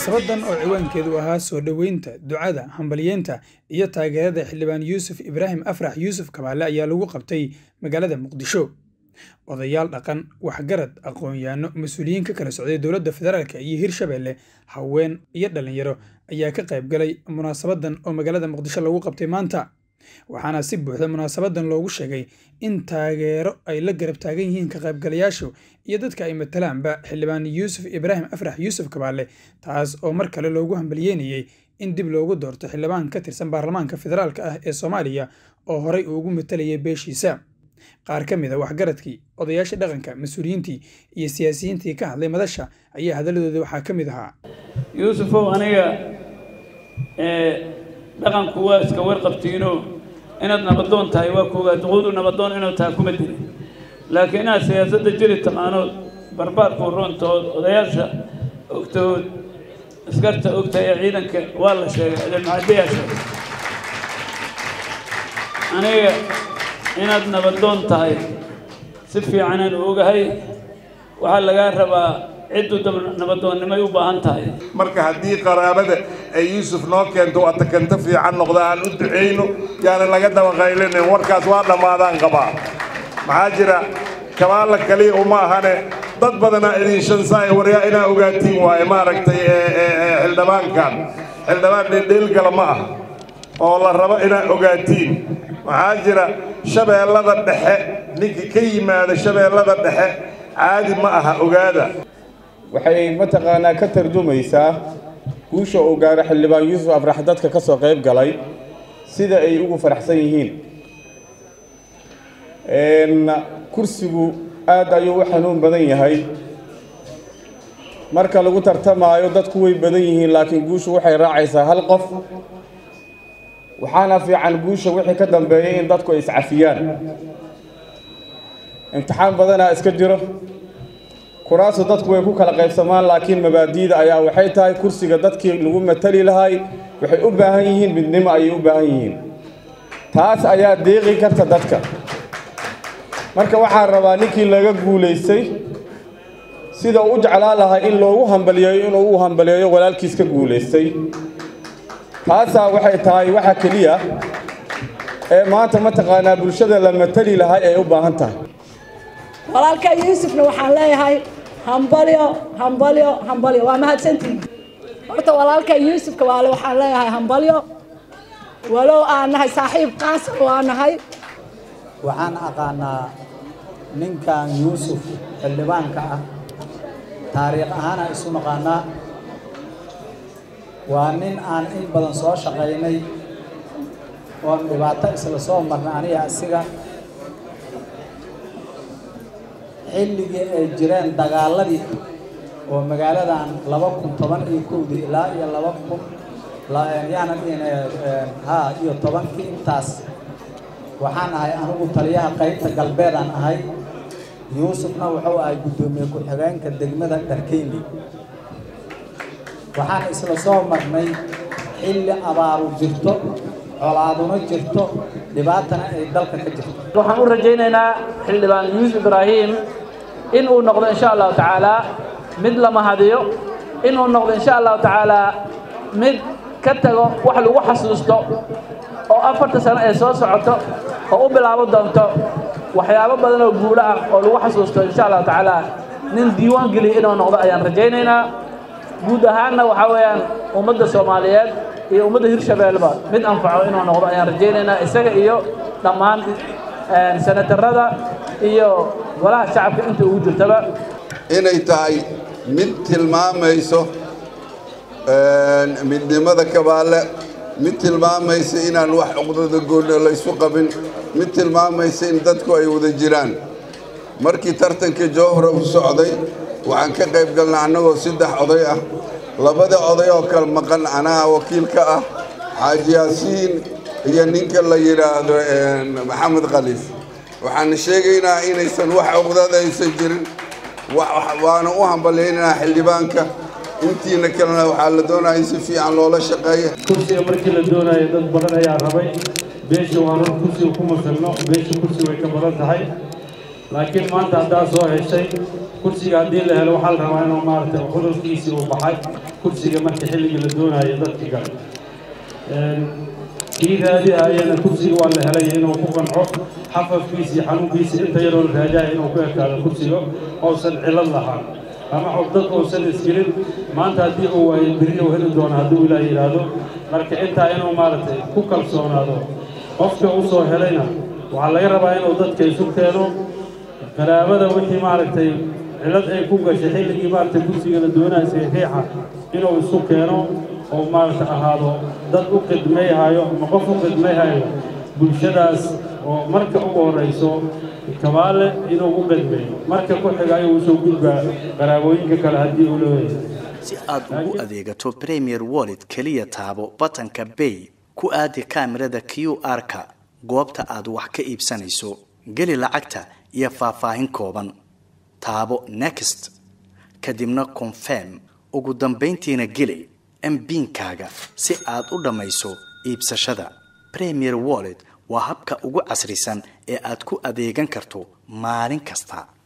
munaasabadan oo ciwaankeedu ahaa soo dhoweynta ducada hambalyeynta iyo taageerada xildhibaan yuusuf ibraahim afrax yuusuf kabaale ayaa lagu qabtay magaalada muqdisho odayaal dhaqan waxgarad aqoon-yaano mas-uuliyiin ka kala socday dowladda federaalk iyo hirshabelle haween iyo dhallinyaro ayaa ka qayb galay munaasabadan oo magaalada muqdisho lagu qabtay maanta waxaana si buuxda munaasabadan loogu sheegay in taageero ay la garab taagan yihiin ka qaybgalayaashu iyo dadka ay matalaanba xildhibaan yuusuf ibraahim afrax yuusuf kabaale taas oo mar kale loogu hambalyeynayey in dib loogu doorto xildhibaan ka tirsan baarlamaanka federaalk ah ee soomaaliya oo horey ugu matalayay beeshiisa qaar ka mid a waxgaradkii odayaasha dhaqanka mas-uuliyiintii iyo siyaasiyiintii ka hadlay madasha ayaa hadalladoodii waxaa ka mid ahaa yuusufow aniga dhaqanku waa iska warqabtiino inaad nabadoon tahay waa koogaa duquudu nabadoon inuu tahay kuma diri laakiin inaad siyaasadda jiri taqaanood barbaarku roontood odayaasha ogtood askarta ogtahay ee ciidanka waa la sheegay ciidanmacadiyaa sheegay aniga inaad nabadoon tahay si fiicanaan ogahay waxaa lagaa rabaa ciddu nabadoonnimay u baahan tahay marka haddii qaraabada ay yuusuf noo keento atakanto fiican noqda aan u ducayno yaana laga dabaqaylinin warkaas waa dhammaadaan qabaa maxaa jira kabaalla kaliya uma ahane dad badanaa idin shansaay waryaa inaa ogaatiin waaye maaragtay xildhibaankan xildhibaan dhildheelgala ma ah oo la rabo inaa ogaatiin maxaa jira shabeellada dhexe ninkii ka yimaada shabeellada dhexe caadi ma aha ogaada waxay mataqaanaa ka tarjumaysaa guusha uu gaaro xildhibaan yuusuf afrax dadka ka soo qayb galay sida ay ugu faraxsan yihiin kursigu aad ayuu u xanuun badan yahay marka lagu tartamaayo dadku way badan yihiin laakiin guushu waxay raacaysaa hal qof waxaana fiican guusha wixii ka dambeeyay in dadku ay iscafiyaan imtixaan badanaa iska jiro kuraasu dadku way ku kala qaybsamaan laakiin mabaadiida ayaa waxay tahay kursiga dadkii lagu matali lahay waxay u baahan yihiin midnimo ayay u baahan yihiin taas ayaa deeqi karta dadka marka waxaan rabaa ninkii laga guulaystay sida u jeclaan lahay in loogu hambaliyeeyo inuu u hambaliyeeyo walaalkiis ka guulaystay taasaa waxay tahay waxa keliya ee maanta mataqaanaa bulshada la matali lahay ay u baahan tahay walaalka yuusufna waxaan leeyahay hambalyo hambalyo hambalyo waa mahadsantihin horta walaalka yuusufka waale waxaan leeyahay hambalyo walow aan nahay saaxiib qaasar waa nahay waxaan aqaanaa ninkan yuusuf xildhibaanka ah taariikh ahaana isu naqaanaa waa nin aan in badan soo shaqaynay oon dhibaato isla soo marnay aniga asiga xilligii ay jireen dagaaladii oo magaaladan laba kun toban iyo kowdii ilaa iyo laba kun yaana haa iyo tobankii intaas waxaan ahay anigu taliyaha qaybta galbeedaan ahay yuusufna wuxuu ahay guddoomiye ku-xigeenka degmada dharkeyni waxaan isla soo marnay xilli abaaru jirto colaaduna jirto dhibaatana ay dalka ka jirto waxaan u rajaynaynaa xildhibaan yuusuf ibraahim in uu noqdo insha allahu tacaalaa mid la mahadiyo inuu noqdo insha allahu tacaalaa mid ka tago wax lagu xasuusto oo afarta sano ee soo socoto oo u bilaabo doonto waxyaabo badan oo guulo ah oo lagu xasuusto insha allahu tacaalaa nin diiwaan geliya inuu noqdo ayaan rajaynaynaa guud ahaanna waxaa weeyaan ummadda soomaaliyeed iyo ummadda hirshabeelleba mid anfaco inuu noqdo ayaan rajaynaynaa isaga iyo dhammaan senatarada iyo golaha shacabka inta ugu jirtaba inay tahay mid tilmaamayso midnimada kabaale mid tilmaamaysa inaan wax cuqdada goonna laysu qabin mid tilmaamaysa in dadku ay wada jiraan markii tartanka jowhra u socday waxaan ka qayb galnay annagoo saddex oday ah labada oday oo kale maqan anaha wakiilka ah xaaji yaasiin iyo ninka la yidhaahdo maxamed khaliif waxaan sheegaynaa inaysan wax cuqdada aysan jirin waana u hambalaynaynaa xildhibaanka intiina kalena waxaa la doonaya in si fiican loola shaqeeya kursiga markii la doonayo dad badan ayaa rabay beesha waa run kursiga ku masalno beesha kursi way ka badan tahay laakiin maanta haddaad soo heshay kursiga haddii la helo waxaa la rabaa inuu maaragtay cudurkiisii uu baxay kursiga marka xilligii la doonayo dadkii gale kii raadihayana kursiga waa la helay inuu ku qanco xafafkiisa iyo xanuunkiisa inta yaroo la raajaya inuu ku ekaado kursiga ousan cilad lahaan ama cugdad uusan isgelin maanta haddii uu waayo berri uu heli doono hadduu ilaah yidhaahdo marka intaa inuu maaragtay ku kalsoonaado qofka u soo helayna waxaa laga rabaa inuu dadka isu keeno qaraabada wixii maaragtay cilad ay ku gashay xilligii maaragtay kursiga la doonaya saxiixa inuu isu keeno oo maaragta ahaado dad u qidmayhayo ama qof u qidmayhayo bulshadaas oo marka ugu horrayso kabaale inuu u qidmeeyo marka ku xiga ayuu usoo gudbaa qaraabooyinka kale haddii uu leeyahay si aad ugu adeegato premier wallet keliya taabo batanka bay ku aadi kaamirada q r-ka goobta aad wax ka iibsanayso geli lacagta iyo faahfaahin kooban taabo next kadibna confirm ugu dambayntiina geli mbiinkaaga si aad u dhammayso iibsashada premier wallet waa habka ugu casrisan ee aad ku adeegan karto maalin kasta